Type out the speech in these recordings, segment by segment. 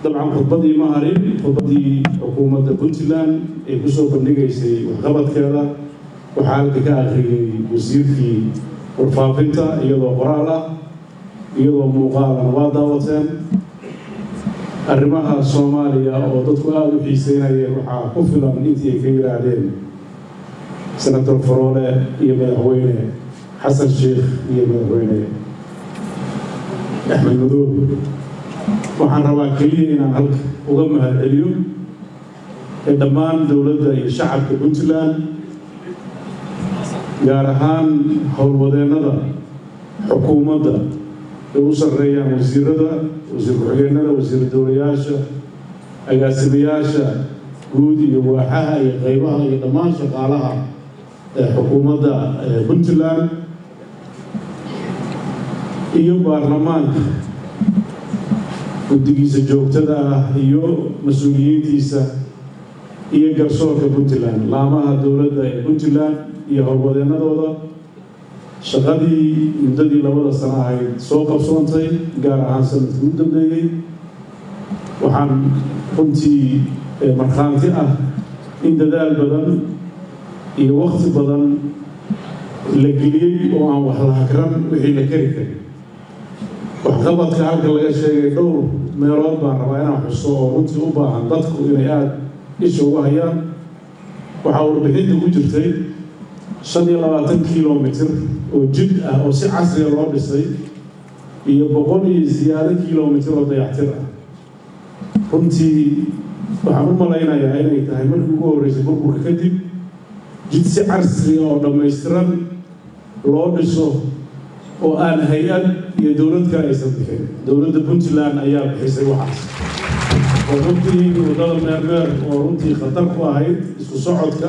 dabcan khudbadii ma harin khudbadii xukuumadda puntland ee kusoo bandhigaysay waxqabadkeeda waxaa halka ka akhriyey wasiirkii warfaafinta iyadoo qoraal ah iyadoo muuqaalana waa daawateen arrimaha soomaaliya oo dadku aada u xiiseynayeen waxaa ku filan intii ay ka yidhaahdeen senator faroole iyo madaxweyne xasan sheekh iyo madaxweyne axmed madoobe waxaan rabaa keliya inaan halka uga mahad celiyo ee dhammaan dowladda iyo shacabka puntland gaar ahaan howlwadeennada xukuumadda ay u sarreeyaan wasiirada wasiir ku-xigeenada wasiir dowlayaasha agaasimayaasha guud iyo waaxaha iyo qeybaha iyo dhammaan shaqaalaha ee xukuumadda puntland iyo baarlamaanka guddigiisa joogtada ah iyo mas-uuliyiintiisa iyo garsoorka puntland laamaha dowladda ee puntland iyo howlwadeennadooda shaqadii muddadii labada sano ahayd soo qabsoontay gaar ahaan sanadkii u dambeeyey waxaan runtii markhaanti ah in dadaal badan iyo wakti badan la geliyey oo aan wax la hakran wixii la kari karin waxqabadka halka laga sheegay dhowr meelood baan rabaa inaan xuso oo runtii u baahan dadku inay aada isha uga hayaan waxaa warbixinta ku jirtay shan iyo labaatan kilomitr oo jid ah oo si casriga loo dhisay iyo boqol iyo siyaado kilomitr oo dayactir ah runtii waxaan u malaynayaa inay tahay markii ugu horreysay burburka kadib jid si casriga oo dhammaystiran loo dhiso oo aan hay-ad iyo dowlad kale aysan bixin dowladda puntland ayaa bixisay waxaas oo runtii waddada meermeer oo runtii khatar ku ahayd isku socodka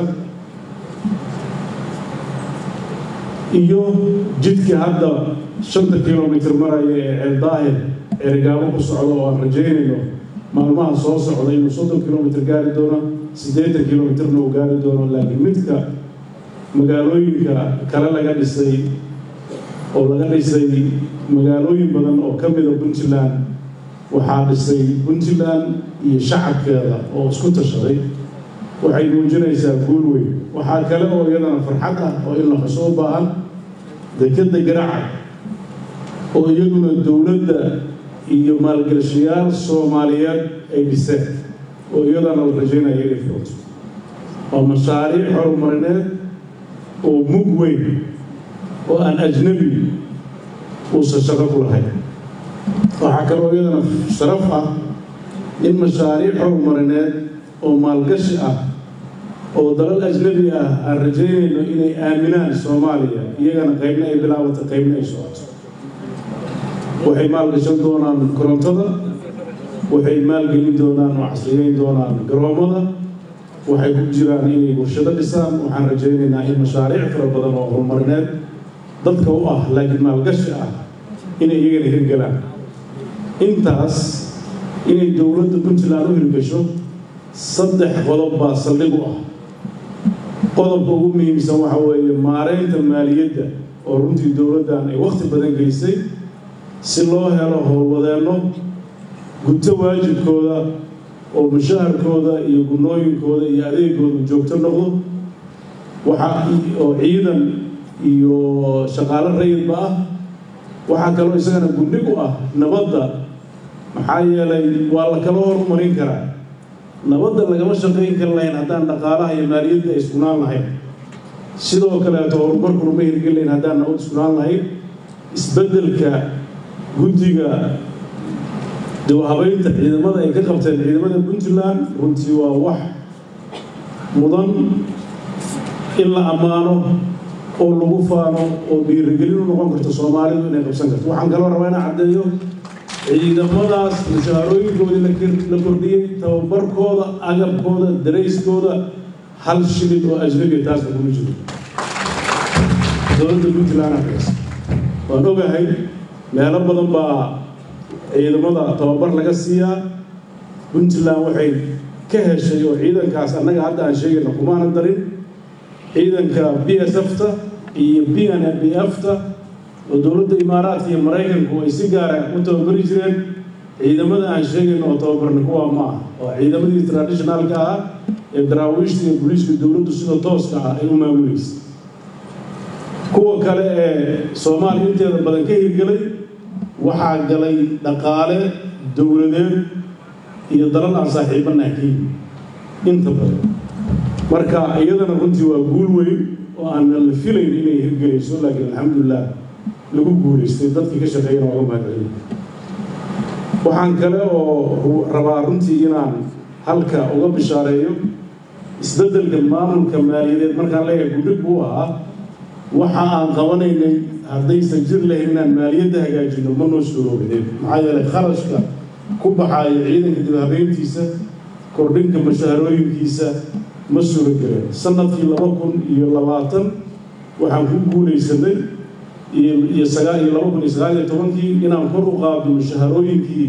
iyo jidka hadda shanta kilomitr maraya ee ceeldaahir ceerigaabo ku socda oo aan rajaynayno maalmaha soo socda inuu soddon kilomitr gaari doono siddeetan kilomitrna uu gaari doono laakiin midka magaalooyinka kale laga dhisay oo laga dhisay magaalooyin badan oo ka mida puntland waxaa dhisay puntland iyo shacabkeeda oo isku tashaday waxay muujinaysaa guul weyn waxaa kale oo iyadana farxad ah oo in la xuso u baahan dekadda garaaca oo iyaduna dowladda iyo maalgashayaal soomaaliyeed ay dhiseen oo iyadana la rajaynaya inay furto waa mashaariic horumarineed oo mug weyn oo aan ajnabi uusan shaqo ku lahayn waxaa kaloo iyadana sharaf ah in mashaariic horumarineed oo maalgashi ah oo dalal ajnabi ah aan rajaynayno inay aaminaan soomaaliya iyagana qaybna ay bilaabata qaybna ay socoto waxay maalgashan doonaan korontada waxay maalgelin doonaan oo casriyeyn doonaan garoomada waxay ku jiraan inay warshado dhisaan waxaan rajaynaynaa in mashaariic fara badan oo horumarineed dadka u ah laakiin maalgashi ah inay iyagana hirgalaan intaas inay dowladda puntland u hirgasho saddex qodob baa saldhig u ah qodobka ugu muhiimsan waxa weeye maareynta maaliyadda oo runtii dowladdan ay wakhti badan geysay si loo helo howlwadeenno guto waajibkooda oo mushaharkooda iyo gunooyinkooda iyo adeegooda joogto noqdo waxaa oo ciidan iyo shaqaalo rayidba ah waxaa kaloo isagana gundhig u ah nabadda maxaa yeelay waa la kala horumarin karaa nabadda lagama shaqayn kari lahayn haddaan dhaqaalaha iyo maaliyadda ay iskunaan lahayn sidoo kaleeto horumarkuna ma hirgeli lahayn haddaan nabad iskunaan lahayn isbeddelka guddiga dawhabaynta ciidamada ay ka qabteen ciidamada puntland runtii waa wax mudan in la ammaano oo lagu faano oo dhiirigelin u noqon karto soomaalidu inay qabsan karto waxaan kaloo rabaa inaan caddeeyo ciidamadaas mushaharooyinkoodii la kordhiyey tababarkooda agabkooda darayskooda hal shilin oo ajnabiya taasna kuma jiro dowladda puntland akaas waan ogahay meelo badan baa ciidamada tababar laga siiyaa puntland waxay ka heshay oo ciidankaas annaga hadda aan sheegayna kumaana darin ciidanka b s f-ta iyo b n b f-ta oo dowladda imaaraadka iyo maraykanku ay si gaara u tababari jireen ciidamada aan sheegayno oo tababarna kuwaa ma ah waa ciidamadii traditionalka ah ee daraawiishta iyo booliiska dowladdu sida tooska ah ay u maamulaysa kuwa kale ee soomaaliya inteeda badan ka hirgelay waxaa galay dhaqaale dowladeed iyo dalal aan saaxiibana ka yimi inta badan marka iyadana runtii waa guul weyn oo aan la filayn inay hirgelayso laakiin alxamdulilah lagu guulaystay dadkii ka shaqeeyana ooga mahadcelin waxaan kale oo rabaa runtii inaan halka uga bishaareeyo isbeddelka maamulka maaliyadeed markaan leeyahay gudhig buu ahaa waxa aan qabanaynay haddaysan jir lahayn inaan maaliyadda hagaajino ma noo suuroobideen maxaa yeelay kharashka ku baxaaya ciidanka dib habeyntiisa kordhinka mashaharooyinkiisa ma suuro geleen sanadkii laba kun iyo labaatan waxaan ku guulaysanay iyo sagaal iyo laba kun iyo sagaal iyo tobankii inaan kor u qaadno mashaharooyinkii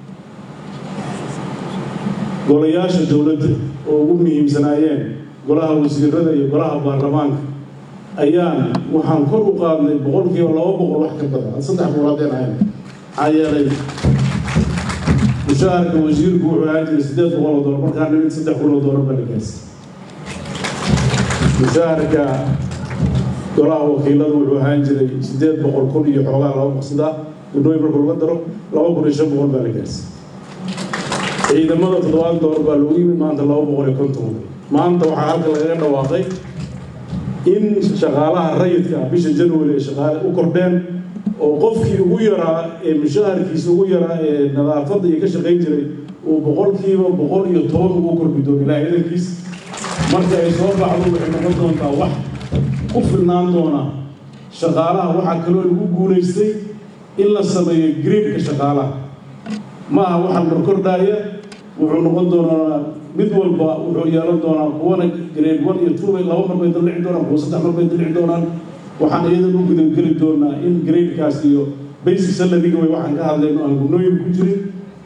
golayaasha dowladda oo ugu muhiimsanaayeen golaha wasiirada iyo golaha baarlamaanka ayaan waxaan kor u qaadnay boqolkiiba laba boqol wax ka badan saddex boqol haddeen ahayn maxaa yeelay mushaharka wasiirku wuxuu ahaan jiray siddeed boqol oo doolar markaa nimid saddex kun oo doolar baa la gaarsiy mushaharka golaha wakiiladu wuxuu ahaan jiray siddeed boqol kun iyo xoogaa laba boqsida gudooyin marka laga daro laba kun iyo shan boqol baa la gaarsiy ciidamada toddobaad doolar baa lagu yimid maanta laba boqol iyo konton maanta waxaa halka lagaga dhawaaqay in shaqaalaha rayidka ah bisha january ay shaqaale u kordheen oo qofkii ugu yaraa ee mushaharkiisa ugu yaraa ee nadaafadda iyo ka shaqayn jiray uu boqolkiiba boqol iyo toban ugu kordhi doono ilaa ciidankiis marka ay soo baxdo waxay noqon doontaa wax ku filnaan doona shaqaalaha waxaa kaloo lagu guulaystay in la sameeyo greedka shaqaalaha ma aha waxaan korkordhaaya wuxuu noqon doonaa mid walba wuxuu yeelan doonaa kuwana grade one iyo two bay laba mar bay daldhici doonaan kuwa saddex mar bay daldhici doonaan waxaan iyadan u gudageli doonaa in gradekaas iyo basic salariga way waxaan ka hadlayno aan gunooyin ku jirin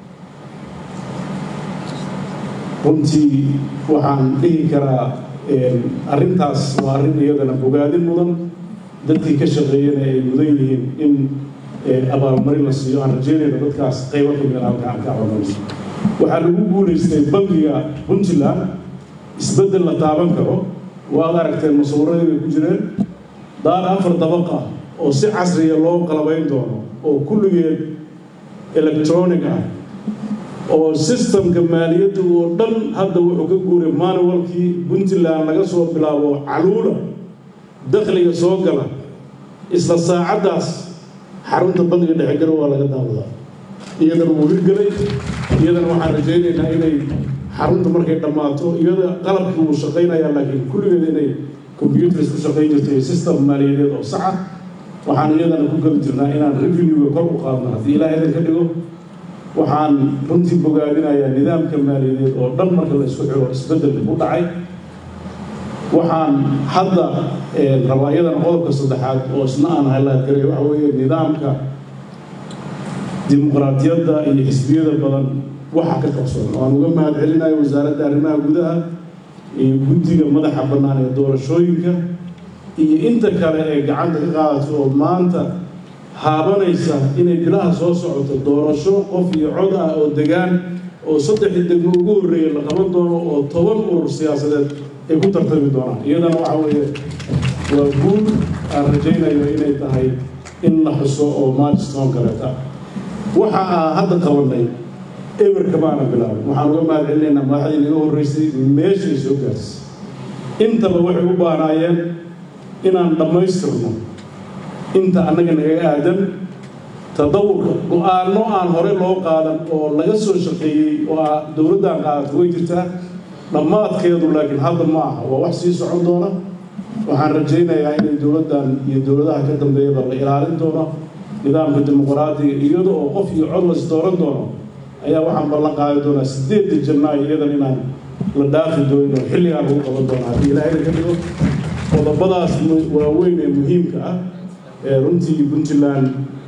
runtii waxaan dhihi karaa arrintaas waa arrin iyadana bogaadin mudan dadkii ka shaqeeyana ay mudan yihiin in abaalmarin la siiyo aan rajeynayno dadkaas qaybo ka mid halka aan ka cabanayno waxaa lagu guulaystay bangiga puntland isbeddel la taaban karo waad aragteen masuuradii bay ku jireen daar afar dabaq ah oo si casriya loo qalabayn doono oo kulligeed electronic ah oo systemka maaliyadda oo dhan hadda wuxuu ka guuray manualkii puntland laga soo bilaabo caluula dakhliga soo gala isla saacaddaas xarunta bangiga dhexe garow waa laga daawadaa iyadana wuu hirgelay iyadana waxaan rajaynaynaa inay xarunta markay dhammaato iyada qalabkii wuu shaqaynayaa laakiin kulligeed inay computers ku shaqayn jirto iyo system maaliyadeed oo saxa waxaan iyadana ku geli jirnaa inaan revenue kor u qaadno haddii ilaah idan ka dhigo waxaan runtii bogaadinayaa nidaamka maaliyadeed oo dhan marka la isku xiro isbeddel ku dhacay waxaan hadda rabaa iyadana qodobka saddexaad oo isna aan halaadgaray waxa weeye nidaamka dimuqraadiyadda iyo xisbiyada badan waxa ka qabsoon waan uga mahad celinayo wasaaradda arrimaha gudaha iyo guddiga madaxa bannaan ee doorashooyinka iyo inta kale ee gacanta ka qaadato oo maanta haabanaysa inay bilaha soo socoto doorasho qof iyo cod ah oo degaan oo saddexdii degmo ugu horreeya la qaban doono oo toban urur siyaasadeed ay ku tartami doonaan iyadana waxa weeye waa guul aan rajaynayo inay tahay in la xuso oo maajstoon kaleeta waxa aan hadda qabanay eberka baana bilaabay waxaan uga mahad celinaynaa madaxdii naga horreysay meeshay soo gaarsay intaba waxay u baanaayeen inaan dhammaystirno inta annaga nagaga aadan tadawurka go-aanno aan hore loo qaadan oo laga soo shaqeeyey oo a dowladdan qaadato way jirtaa dhammaadkeedu laakiin hadda ma aha waa wax sii socon doona waxaan rajaynayaa inay dowladdan iyo dowladaha ka dambeeyaba la ilaalin doono nidaamka dimuqraadiga iyada oo qof iyo cod las dooran doono ayaa waxaan ballan qaadi doonaa sideedda janaayo iyadan inaan la dhaafi doonin oo xilligaan lagu qaban doono haddii ilaahayna ka dhigo qodobadaas waaweyn ee muhiimka ah ee runtii puntland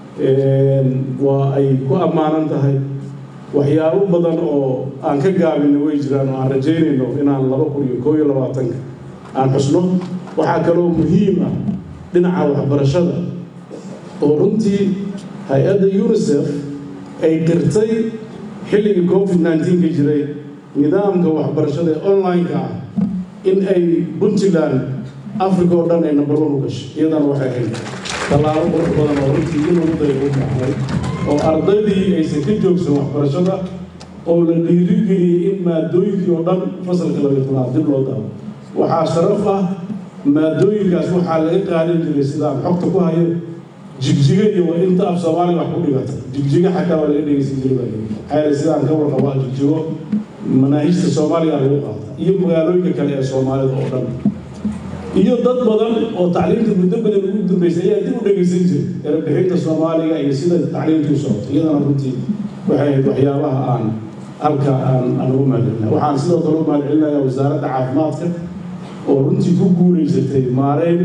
waa ay ku ammaanan tahay waxyaabo badan oo aan ka gaabino way jiraan oo aan rajaynayno inaan laba kun iyo koo iyo labaatanka aan xusno waxaa kaloo muhiim ah dhinaca waxbarashada oo runtii hay-adda unisef ay qirtay xilligii covid nneteen ka jiray nidaamka waxbarashada ee online-ka ah in ay puntland africa oo dhan ay number one u gashay iyadana waxay ahayd tallaabo qurux badan oo runtii in ugu day u baxay oo ardaydii aysan ka joogsan waxbarashada oo la dhiirigeliyey in maadooyinkii oo dhan fasalka laga tobnaad dib loo daro waxaa sharaf ah maadooyinkaas waxaa laga qaadan jiray sidaan xogta ku hayo jigjiga iyo inta af soomaaliga wax ku dhigata jigjiga xataa waa laga dhegeysan jiray xayre sidaan ka warqaba jigjigo manaahijta soomaaliga lagu qaata iyo magaalooyinka kale ee soomaalida oo dhan iyo dad badan oo tacliimta muddo badan ugu dambeysay ayaa dib u dhegeysan jiray erebixinta soomaaliga iyo sida tacliimtu u socoto iyadana runtii waxay ahayd waxyaabaha aan halka aan aan ugu mahadcelinahay waxaan sidoo kale u mahadcelinayaa wasaaradda caafimaadka oo runtii ku guulaysatay maareyn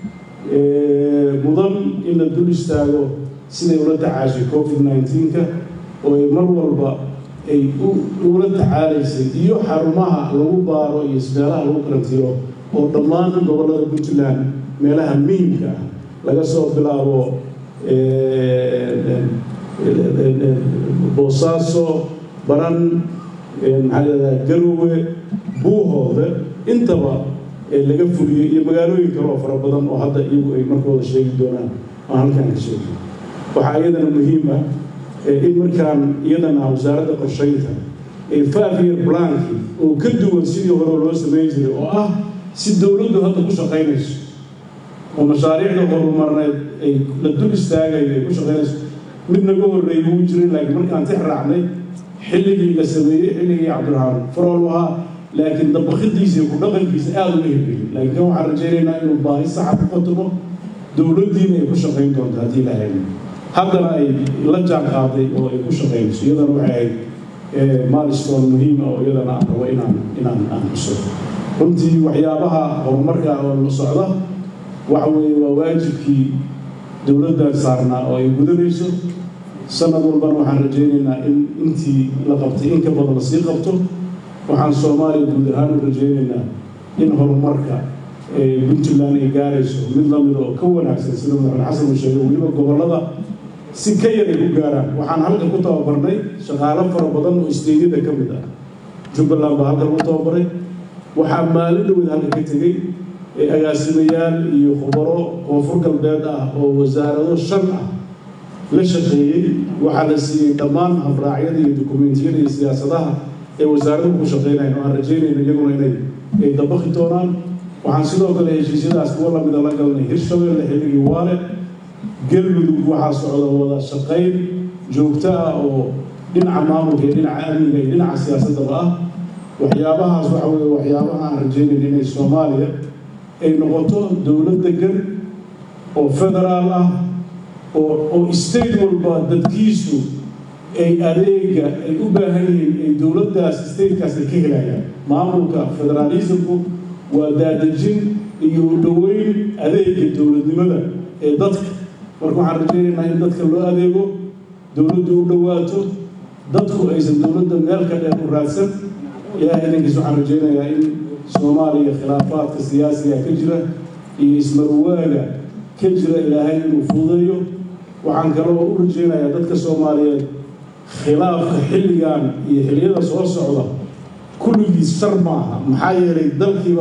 mudan in la dul istaago siday ula tacaashay covid nneteen-ka oo ay mar walba ay ula tacaalaysay iyo xarumaha lagu baaro iyo ismeelaha lagu karantiiro oo dhammaan gobollada puntland meelaha muhiimka ah laga soo bilaabo boosaaso baran maxaa leedahay garowe buuhoode intaba laga fuliyey iyo magaalooyin kale oo fara badan oo hadda iyagu ay markooda sheegi doonaan oo halkan ka sheegi waxaa iyadana muhiim ah in markaan iyadana wasaaradda qorsheynta five year planki oo ka duwan sidii hore loo samayn jiray oo ah si dowladdu hadda ku shaqaynayso oo mashaariicda horumarneed ay la dul istaagayo ay ku shaqaynayso mid naga horreeyay wuu jiray laakiin markaan tix raacnay xilligii la sameeyey xilligii cabdiraxmaan farool ahaa laakiin dabakhidiisa iyo ku dhaqankiisa aada uma hirgelin laakiin kan waxaan rajaynaynaa inuu baahi saxa ku fatumo dowladdiina ay ku shaqayn doonto haddii la hayno haddana ay la jaan qaaday oo ay ku shaqaynayso iyadana waxay ahayd milestone muhiima oo iyadana aan rabo inaan inaan aan xuso runtii waxyaabaha horumarka oo la socda waxa weeye waa waajibkii dowladdan saarnaa oo ay gudanayso sanad walbana waxaan rajaynaynaa in intii la qabtay in ka badan lasii qabto waxaan soomaaliya guud ahaan u rajaynaynaa in horumarka puntland ay gaarayso mid lamid oo ka wanaagsan sida madaxweyne xasan uu sheegay weliba gobollada si ka yar ay ku gaaraan waxaan halkan ku tababarnay shaqaalo fara badan oo isteedyada ka mid ah jubbaland baa halkan ku tababaray waxaa maalin dhaweed halka ka tegey agaasimayaal iyo khubaro koonfur galbeed ah oo wasaarado shan ah la shaqeeyey waxaa la siiyey dhammaan habraacyada iyo dukumentiyada iyo siyaasadaha ee wasaaraduhu ku shaqeynayan oo aan rajaynayno iyaguna inay ay dabaqi doonaan waxaan sidoo kale heshiisyadaas kuwa lamida la galnay hirshabeelle xilligii waale galmudug waxaa socda wada shaqayn joogto ah oo dhinaca maamulka iyo dhinaca amniga iyo dhinaca siyaasaddaba ah waxyaabahaas waxa weeye waxyaabaha aan rajaynayno inay soomaaliya ay noqoto dowlad degan oo federaal ah oo oo state walba dadkiisu ay adeega ay u baahan yihiin ay dowladdaas statekaas ay ka helayaan maamulka federaalismku waa daadejin iyo u dhoweyn adeega dowladnimada ee dadka marka waxaan rajaynaynaa in dadka loo adeego dowladdu u dhowaato dadku aysan dowladda meel ka dheer u raadsan ilaahay idankiis waxaan rajaynayaa in soomaaliya khilaafaadka siyaasiga ka jira iyo ismarwaaga ka jira ilaahay inuu fududeeyo waxaan kaloo u rajaynayaa dadka soomaaliyeed khilaafka xilligan iyo xilliyada soo socda kulligiis shar maaha maxaa yeelay dalkiiba